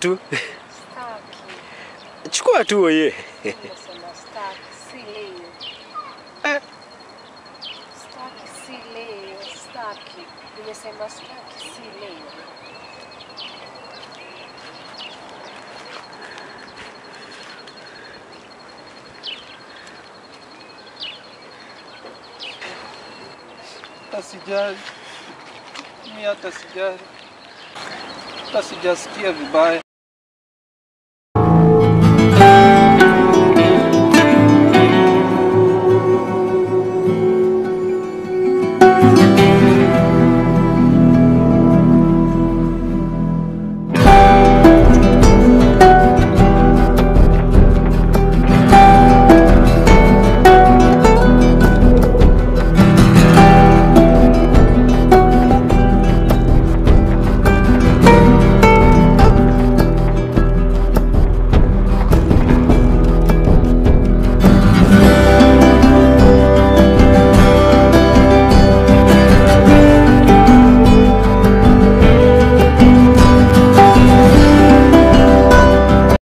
tu. Staki. Chukua tu oye. Nimesema staki, si leo. Eh. Staki, si leo. Staki. Nimesema staki, si leo. hata sijali, mi hata sijali, hata sijasikia vibaya.